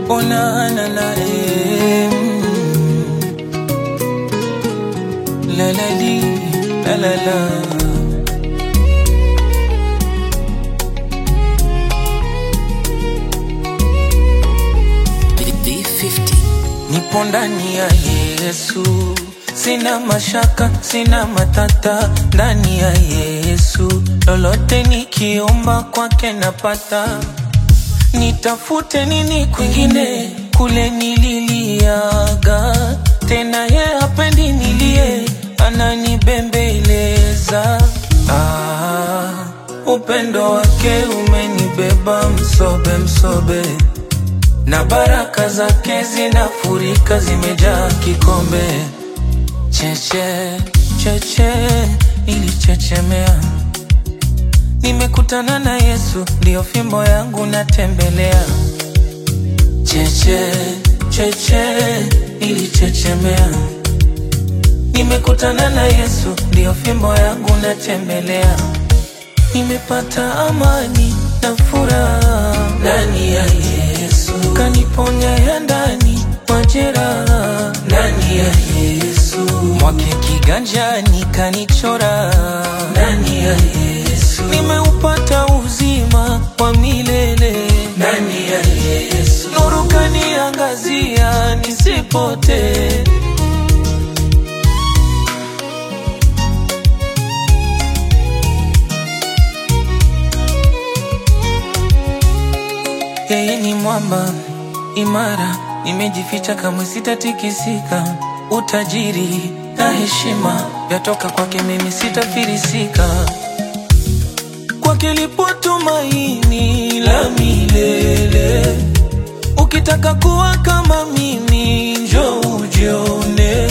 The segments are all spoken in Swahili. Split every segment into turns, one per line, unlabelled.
ona na na eh, mm. la la li la la la
B50
nipo ndani ya Yesu, sina mashaka, sina matata ndani ya Yesu, lolote nikiomba kwake napata. Nitafute nini kwingine? Kule nililiaga, tena ye hapendi nilie, ananibembeleza. Ah, upendo wake umenibeba msobe msobe na baraka zake zinafurika, zimejaa kikombe. Cheche cheche, nilichechemea, nimekutana na Yesu, ndiyo fimbo yangu natembelea. Cheche cheche, nilichechemea, nimekutana na Yesu, ndiyo fimbo yangu natembelea. Nimepata amani na furaha ndani ya Yesu, kaniponya ya ndani majeraha ndani ya Yesu, mwake kiganjani kanichora ndani ya Yesu, nimeupata uzima wa milele ndani ya Yesu, nuru kaniangazia nisipotee. Yeye ni mwamba imara, nimejificha kamwe sitatikisika. Utajiri na heshima vyatoka kwake, mimi sitafirisika. Kwake lipo tumaini la milele. Ukitaka kuwa kama mimi, njoo ujione.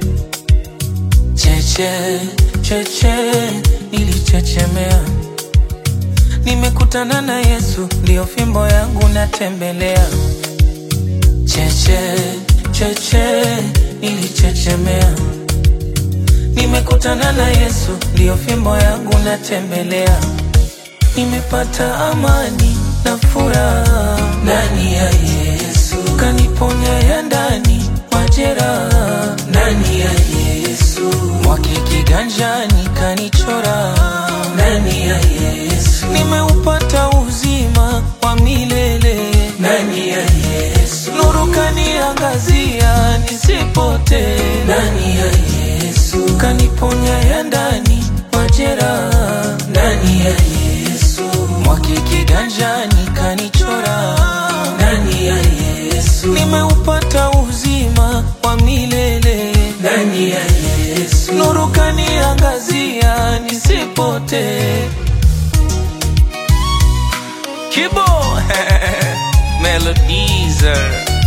Cheche cheche, nilichechemea Nimekutana na Yesu, ndiyo fimbo yangu natembelea. Cheche cheche, nilichechemea. Nimekutana na Yesu, ndiyo fimbo yangu natembelea. Nimepata amani na furaha ndani ya Yesu, kaniponya ya ndani majeraha ndani ya Yesu, mwake kiganjani kanichora ndani ya Yesu, nimeupata uzima wa milele ndani ya Yesu, nuru kaniangazia nisipotee ndani ya Yesu, kaniponya ya ndani majeraha ndani ya Yesu, mwake kiganjani kanichora ndani ya Yesu, nimeupata uzima wa milele ndani ya Yesu, nuru kaniangazia nisipotee. Kibo Melodies